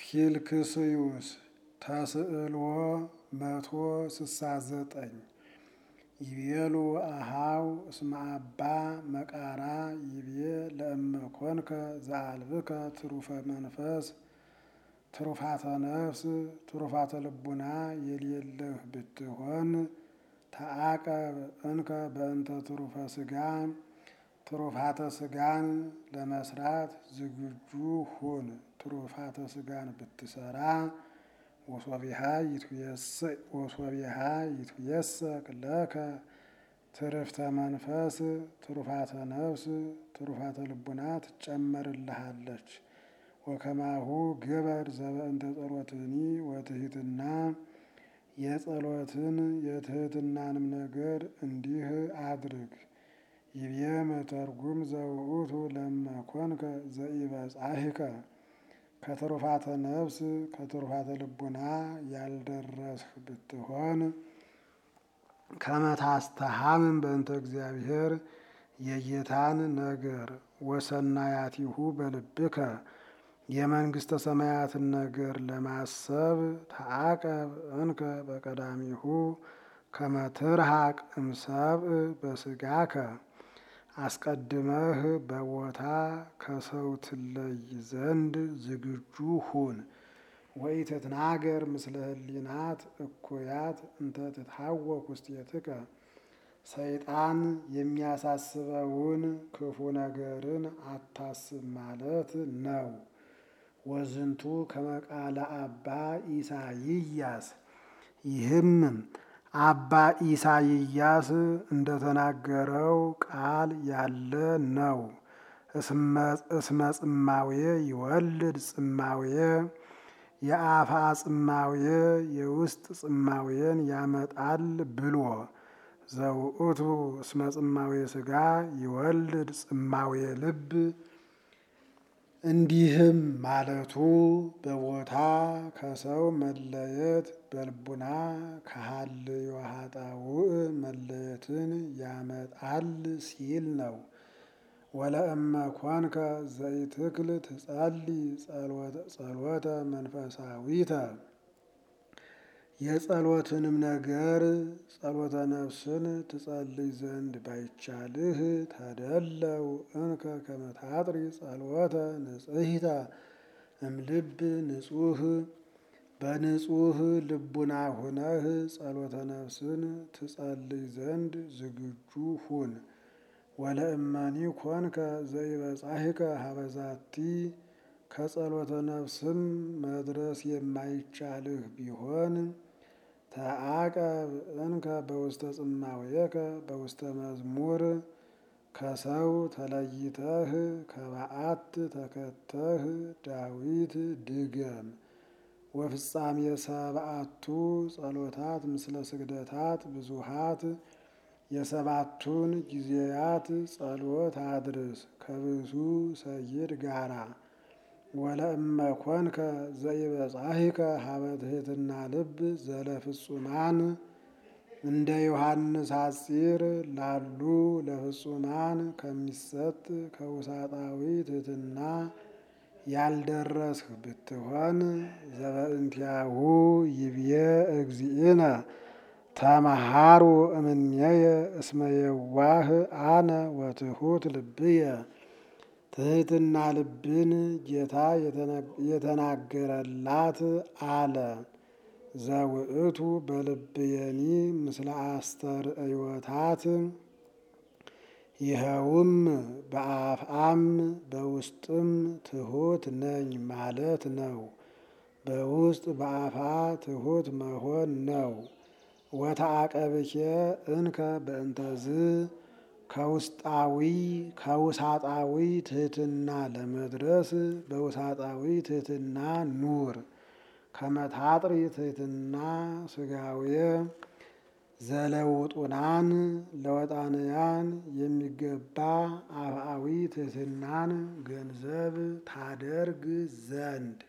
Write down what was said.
ፊልክስዩስ ተስዕልዎ መቶ ስሳ ዘጠኝ ይቤሉ አሃው እስመ አባ መቃራ ይቤ ለእመ ኮንከ ዘአልብከ ትሩፈ መንፈስ ትሩፋተ ነፍስ ትሩፋተ ልቡና የሌለህ ብትሆን ተአቀብ እንከ በእንተ ትሩፈ ስጋ ትሩፋተ ስጋን ለመስራት ዝግጁ ሁን። ትሩፋተ ስጋን ብትሰራ ወሶቢሃ ይትየሰቅ ለከ ትርፍተ መንፈስ ትሩፋተ ነፍስ ትሩፋተ ልቡና ትጨመርልሃለች። ወከማሁ ግበር ዘበእንተ ጸሎትኒ ወትሕትና የጸሎትን የትሕትናንም ነገር እንዲህ አድርግ። ይቤ መተርጉም ዘውእቱ ለመኮንከ ዘኢበጻሕከ ከትሩፋተ ነፍስ ከትሩፋተ ልቡና ያልደረስህ ብትሆን ከመታስተሃምን በእንተ እግዚአብሔር የጌታን ነገር ወሰናያቲሁ በልብከ የመንግሥተ ሰማያትን ነገር ለማሰብ ተአቀብ እንከ በቀዳሚሁ ከመትርሃቅ እምሰብእ በስጋከ አስቀድመህ በቦታ ከሰው ትለይ ዘንድ ዝግጁ ሁን። ወኢትትናገር ምስለ ህሊናት እኩያት እንተ ትትሐወክ ውስቴትከ ሰይጣን የሚያሳስበውን ክፉ ነገርን አታስብ ማለት ነው። ወዝንቱ ከመቃለ አባ ኢሳይያስ ይህም አባ ኢሳይያስ እንደተናገረው ቃል ያለ ነው። እስመ ጽማዌ ይወልድ ጽማዌ የአፋ ጽማዌ የውስጥ ጽማዌን ያመጣል ብሎ ዘውእቱ እስመ ጽማዌ ስጋ ይወልድ ጽማዌ ልብ እንዲህም ማለቱ በቦታ ከሰው መለየት በልቡና ከሀልዮ ኃጣውእ መለየትን ያመጣል ሲል ነው። ወለእመ ኮንከ ዘይትክል ትጸልይ ጸሎተ መንፈሳዊተ የጸሎትንም ነገር ጸሎተ ነፍስን ትጸልይ ዘንድ ባይቻልህ ተደለው እንከ ከመታጥሪ ጸሎተ ንጽሕተ እምልብ ንጹህ በንጹህ ልቡና ሁነህ ጸሎተ ነፍስን ትጸልይ ዘንድ ዝግጁ ሁን። ወለእመኒ ኮንከ ዘይበጻሕከ ሀበዛቲ ከጸሎተ ነፍስም መድረስ የማይቻልህ ቢሆን ተአቀብ እንከ በውስተ ጽማዌከ በውስተ መዝሙር ከሰው ተለይተህ ከበዓት ተከተህ ዳዊት ድገም። ወፍጻሜ ሰብአቱ ጸሎታት ምስለ ስግደታት ብዙሃት የሰባቱን ጊዜያት ጸሎት አድርስ ከብዙ ሰይድ ጋራ። ወለእመ ኮንከ ዘይበጻሕከ ሀበ ትሕትና ልብ ዘለፍጹማን እንደ ዮሐንስ ሐጺር ላሉ ለፍጹማን ከሚሰጥ ከውሳጣዊ ትሕትና ያልደረስህ ብትሆን ዘበእንቲአሁ ይብዬ እግዚእነ ተመሃሩ እምኔየ እስመ የዋህ አነ ወትሑት ልብየ ትሕትና ልብን ጌታ የተናገረላት አለ። ዘውእቱ በልብየኒ ምስለ አስተርእዮታት ይኸውም በአፍአም በውስጥም ትሑት ነኝ ማለት ነው። በውስጥ በአፋ ትሑት መሆን ነው። ወተአቀብኬ እንከ በእንተዝ ከውስጣዊ ከውሳጣዊ ትሕትና ለመድረስ በውሳጣዊ ትሕትና ኑር። ከመታጥሪ ትሕትና ስጋዌ ዘለውጡናን ለወጣንያን የሚገባ አፍአዊ ትሕትናን ገንዘብ ታደርግ ዘንድ